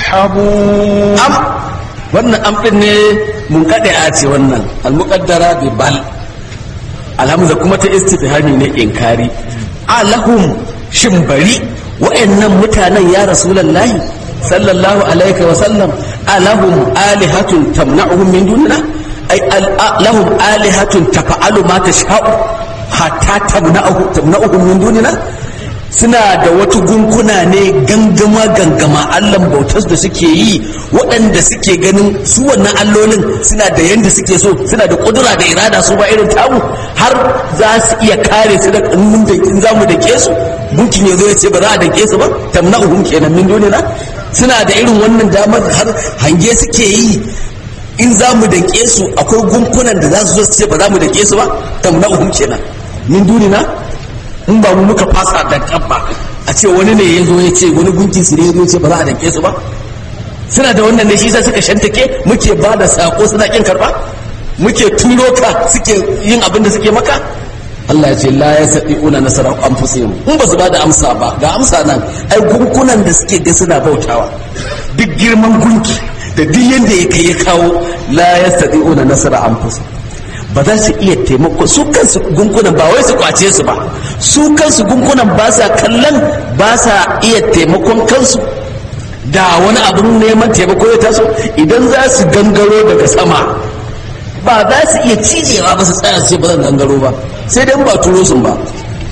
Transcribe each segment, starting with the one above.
يسحبون am wannan am din ne mun kade a ce wannan almuqaddara bi bal alhamza kuma ta istifhami ne inkari alahum shin bari wa'annan mutanen ya rasulullahi sallallahu alaihi wa sallam alahum alihatun tamna'uhum min dunina ay al- lahum alihatun tafa'alu ma tasha'u hatta tamna'uhum tamna'uhum min dunina suna da wata gunkuna ne gangama gangama allan bautar da suke yi waɗanda suke ganin su wannan allolin suna da yanda suke so suna da kudura da irada su ba irin tamu har za su iya kare su da kanun da in zamu da ke su gunkin ya zo ya ce ba za a dake su ba tamna'uhum kenan min dunina suna da irin wannan damar har hange suke yi in za mu dake su akwai gunkunan da za su zo su ce ba za mu dake su ba tamna'uhum kenan min dunina in ba mu muka fasa da kabba a ce wani ne ya zo ya ce wani gunkin su ne ya zo ya ce ba za a danke su ba suna da wannan ne shi yasa suka shantake muke ba da sako suna kin karba muke turo ka suke yin abin da suke maka Allah ya ce la ya saɗi una nasara anfusihim in ba su ba da amsa ba ga amsa nan ai gunkunan da suke ga suna bautawa duk girman gunki da duk yanda ya kai ya kawo la ya saɗi una nasara anfusihim ba za su iya taimako su kansu gunkunan ba wai su kwace su ba su kansu gunkunan ba sa kallon ba sa iya taimakon kansu da wani abin neman taimako ya taso idan za su gangaro daga sama ba za su iya cijewa ba su tsaya su ce ba zan gangaro ba sai dai ba turo sun ba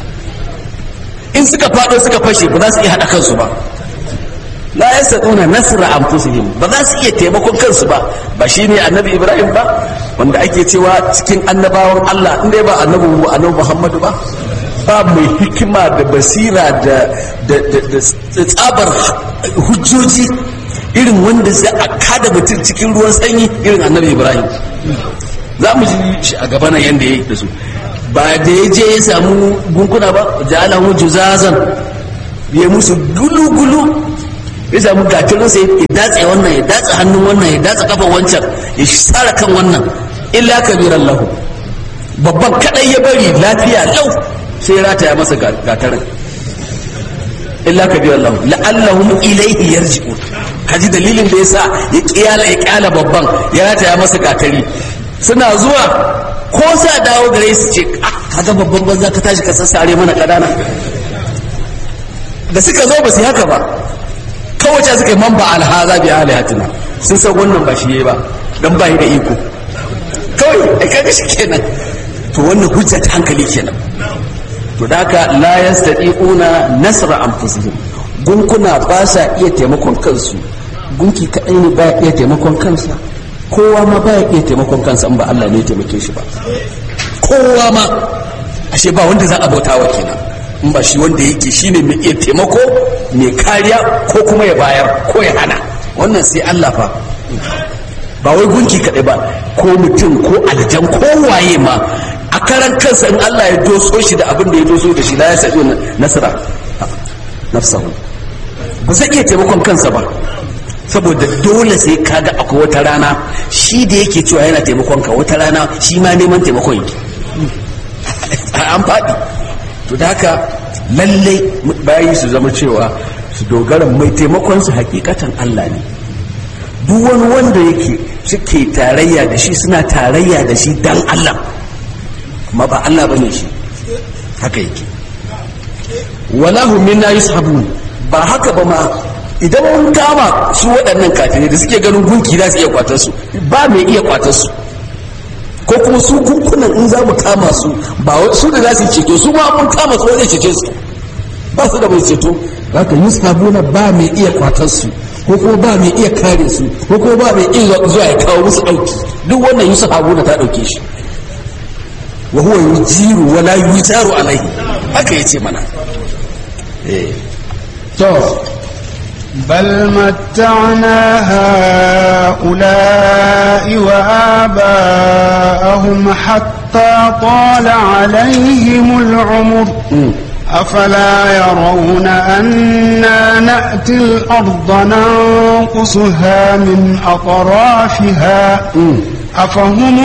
in suka faɗo suka fashe ba za su iya haɗa kansu ba la yastati'una nasra anfusihim ba za su iya taimakon kansu ba ba shine annabi Ibrahim ba wanda ake cewa cikin annabawan Allah in dai ba annabi annabi Muhammadu ba ba mai hikima da basira da da da tsabar hujjoji irin wanda zai a kada mutum cikin ruwan sanyi irin annabi Ibrahim za mu ji shi a gaba nan yanda yake da su ba da ya je ya samu gunkuna ba ja'alahu juzazan ya musu gulu-gulu ya samu gatirinsa ya datse wannan ya datse hannun wannan ya datse kafan wancan ya sara kan wannan illa kabiran lahu babban kadai ya bari lafiya lau sai ya rataya masa gatarin illa kabiran lahu la'allahum ilayhi yarji'un kaji dalilin da yasa ya kiyala ya kyala babban ya rataya masa gatari suna zuwa ko sa dawo gare su ce ah kaga babban banza ka tashi ka sassare mana kadana da suka zo ba su yi haka ba kawace suka yi mamba alhaza bi alihatina sun san wannan ba shi yayi ba dan ba da iko kawai ai kaga shi kenan to wannan hujja ta hankali kenan to da haka la yastati'una nasra anfusihim gunkuna ba sa iya taimakon kansu gunki kadai ne ba iya taimakon kansa kowa ma ba iya taimakon kansa in ba Allah ne ya taimake shi ba kowa ma ashe ba wanda za a bautawa kenan in ba shi wanda yake shine mai iya taimako mai kariya ko kuma ya bayar ko ya hana wannan sai Allah fa ba wai gunki kaɗai ba ko mutum ko aljan ko waye ma a karan kansa in Allah ya doso shi da abin da ya doso da shi la ya sabi nasara nafsahu ba zai iya taimakon kansa ba saboda dole sai kaga akwai wata rana shi da yake cewa yana taimakon ka wata rana shi ma neman taimakon yake an faɗi to da haka lallai bayi su zama cewa su dogara mai taimakon su hakikatan Allah ne duk wani wanda yake suke tarayya da shi suna tarayya da shi dan Allah amma ba Allah bane shi haka yake walahu minna yushabun ba haka ba ma idan mun kama su waɗannan kafirai da suke ganin gunki za su iya kwatar su ba mai iya kwatar su ko kuma su gunkunan in za mu kama su ba su da za su ceto su ma mun kama su zai cece su ba su da mai ceto haka yusabuna ba mai iya kwatar su ko kuma ba mai iya kare su ko kuma ba mai iya zuwa ya kawo musu ɗauki duk wannan yusabuna ta ɗauke shi wa huwa yujiru wa la yujaru alaihi haka yace mana eh to بل متعنا هؤلاء وآباءهم حتى طال عليهم العمر أفلا يرون أنا نأتي الأرض ننقصها من أطرافها أفهم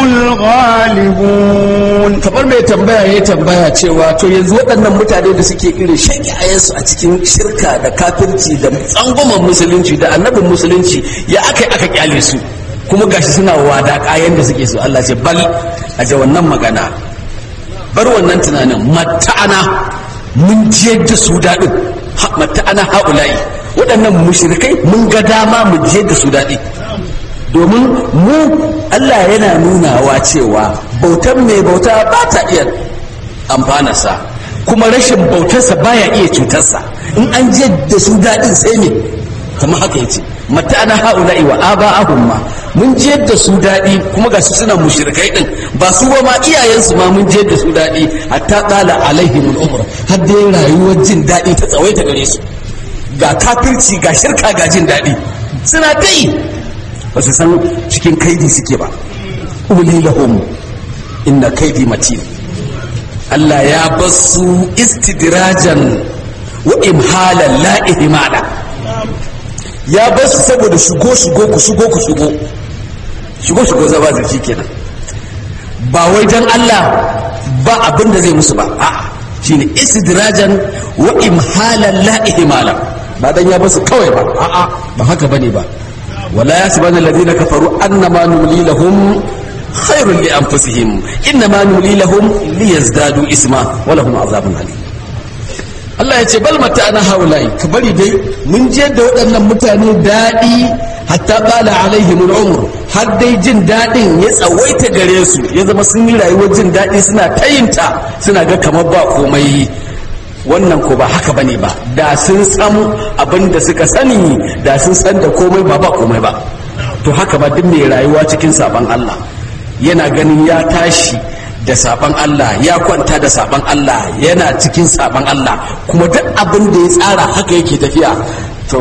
الغالبون kamar mai tambaya ya tambaya cewa to yanzu waɗannan mutane da suke irin shaƙiyayensu a cikin shirka da kafirci da tsangwaman musulunci da annabin musulunci ya aka aka kyale su kuma gashi suna wada kayan da suke so Allah ce bal a ja wannan magana bar wannan tunanin mata'ana mun jiyar da su daɗin mata'ana ha'ula'i waɗannan mushrikai mun ga dama mu jiyar da su daɗi domin mu Allah yana nunawa cewa bautan mai bauta ba ta iya amfanarsa kuma rashin bautarsa baya iya cutarsa in an je da su daɗin sai ne kamar haka yace mata ana haula'i wa aba ahumma mun je da su daɗi kuma ga su suna mushrikai din ba su ba ma iyayensu ma mun je da su daɗi hatta qala alaihim al-umr har dai rayuwar jin daɗi ta tsawaita gare su ga kafirci ga shirka ga jin daɗi suna ta yi ba su san cikin kaidi suke ba uli lahum inna kaidi matin Allah ya basu istidrajan wa imhalan la ihmala ya basu saboda shigo shigo ku shigo ku shigo shigo shigo zaba zaki kenan ba wai dan Allah ba abin da zai musu ba a'a shine istidrajan wa imhalan la ihmala ba dan ya basu kawai ba a'a ba haka bane ba ولا يحسبن الذين كفروا انما نملي لهم خير لانفسهم انما نملي لهم ليزدادوا اسما ولهم عذاب عليم Allah ya ce bal mata ana haulai ka bari dai mun je da waɗannan mutane daɗi hatta bala alaihim umr har dai jin daɗin ya tsawaita gare su ya zama sun yi rayuwar jin daɗi suna tayinta suna ga kamar ba komai wannan ko ba haka bane ba da sun san abin da suka sani da sun san da komai ba ba komai ba to haka ba duk mai rayuwa cikin saban Allah yana ganin ya tashi da saban Allah ya kwanta da saban Allah yana cikin saban Allah kuma duk abin da ya tsara haka yake tafiya to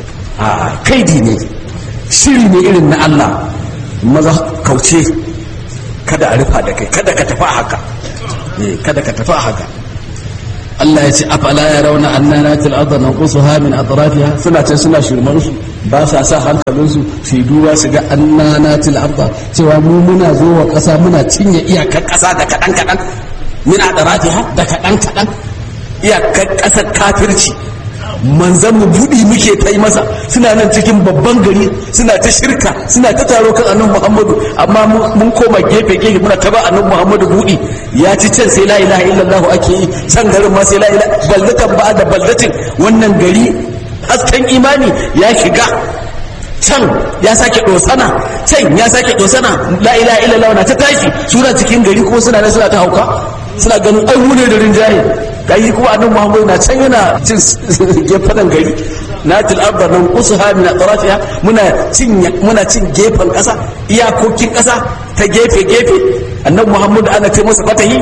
a kaidi ne shiri ne irin na Allah maza kauce kada a rufa da kai kada ka tafi haka kada ka tafi haka Allah ya ce afala ya rauna anna natil arda nanqusuha min atrafiha suna ce suna shirman su ba sa sa hankalin su su duba su ga anna natil arda cewa mu muna zo wa kasa muna cinye iyakar kasa da kadan kadan min atrafiha da kadan kadan iyakar kasar kafirci manzan mu budi muke ta yi masa suna nan cikin babban gari suna ta shirka suna ta taro kan annabi muhammadu amma mun koma gefe gefe muna ta ba annabi muhammadu budi ya ci can sai la ilaha illallah ake yi can garin ma sai la ilaha baldatan ba da baldatin wannan gari hasken imani ya shiga can ya sake dosana can ya sake dosana la ilaha illallah na ta tashi suna cikin gari kuma suna nan suna ta hauka suna ganin ai mu ne da rinjaye gayi kuma annabi Muhammad na can yana cin gefen gari na til arda nan usuha min atrafiha muna cin muna cin gefen kasa iyakokin kasa ta gefe gefe annabi Muhammad ana ce masa fatahi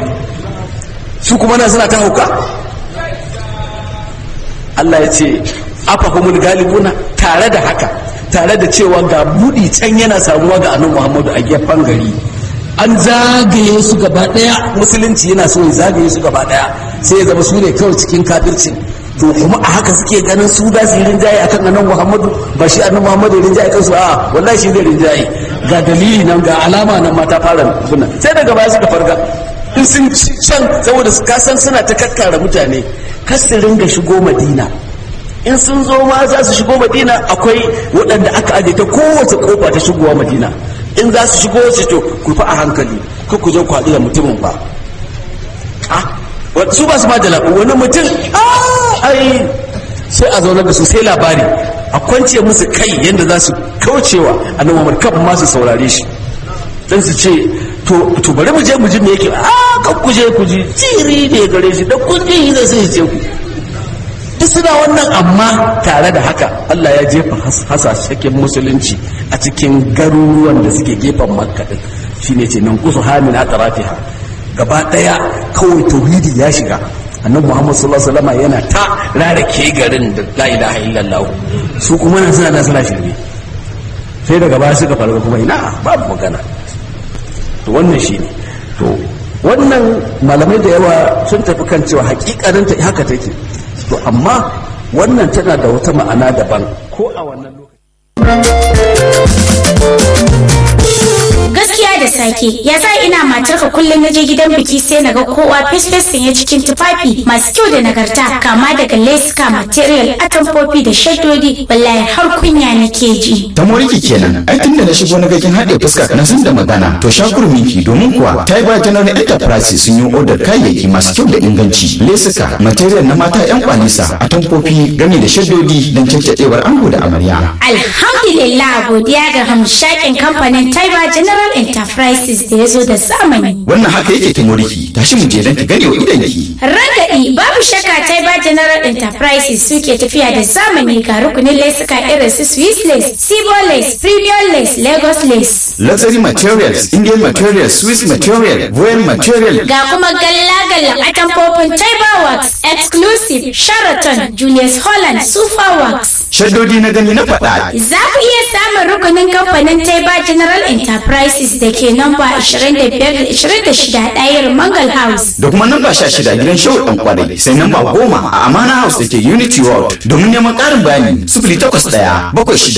su kuma nan suna ta hauka Allah ya ce afahumul galibuna tare da haka tare da cewa ga budi can yana samuwa ga annabi Muhammad a gefen gari an zagaye su gaba daya musulunci yana so ya zagaye su gaba daya sai ya zama su ne kawai cikin kafircin to kuma a haka suke ganin su da su yi rinjaye akan annabi Muhammadu ba shi annabi Muhammadu ya rinjaye kansu a wallahi shi zai rinjaye ga dalili nan ga alama nan mata fara suna sai daga baya suka farga in sun can saboda su kasan suna ta kakkara mutane kar su ringa shigo Madina in sun zo ma za su shigo Madina akwai waɗanda aka aje ta kowace kofa ta shigowa Madina in za su shigo su to ku fa a hankali ko ku zo ku haɗu da mutumin ba su ba su ma da labu wani mutum ai sai a zaunar da su sai labari a kwance musu kai yadda za su kaucewa a nan mamar kan ma su saurare shi dan su ce to bari mu je mu ji me yake a kan ku je ku ji tiri ne gare shi da kun ji zai sai ce ku duk suna wannan amma tare da haka Allah ya jefa hasashen musulunci a cikin garuruwan da suke gefen makka din shine ce nan kusu hamin atrafiha gaba daya kawai tauhidi ya shiga annabi Muhammad sallallahu alaihi wasallam yana ta rarake garin da la ilaha illallah su kuma nan suna nan suna shirme sai daga baya suka farga kuma ina babu magana to wannan shine to wannan malamai da yawa sun tafi kan cewa hakikanin ta haka take to amma wannan tana da wata ma'ana daban ko a wannan lokaci gaskiya da sake ya sa ina matarka kullum na je gidan biki sai na ga kowa fesfes sanye cikin tufafi masu kyau da nagarta kama daga leska material atamfofi da shaddodi wallahi har kunya nake ji ta moriki kenan ai tun da na shigo na ga kin haɗe fuska na san da magana to shakur miki domin kuwa Taiba General Enterprise sun yi odar kayayyaki masu kyau da inganci lesuka material na mata yan kwanisa atamfofi gami da shaddodi don caccadewar ango da amarya alhamdulillah godiya ga hamshakin kamfanin Taiba General Enterprises da ya zo da zamani wannan haka yake ta moriki tashi mu je don ki gane wa idanki Ragaɗi babu shakka Taiba General Enterprises suke tafiya da zamani ga rukunin lesuka irin su Swiss lace, Sibo lace, Premium lace, Lagos lace. luxury materials Indian materials Swiss material Voyage material Ga kuma galla-galla atamfofin Taiba Works, Exclusive, Sheraton, Julius Holland, Super Works. shaddodi na gani na faɗa Za ku iya samun rukunin kamfanin Taiba General Enterprises da ke namba 25-26 ɗayar Mangal House. da kuma namba sha shida gidan shawar ɗan kwarai sai namba goma a amana house da ke unity world domin neman ƙarin bayani sifili takwas ɗaya bakwai shida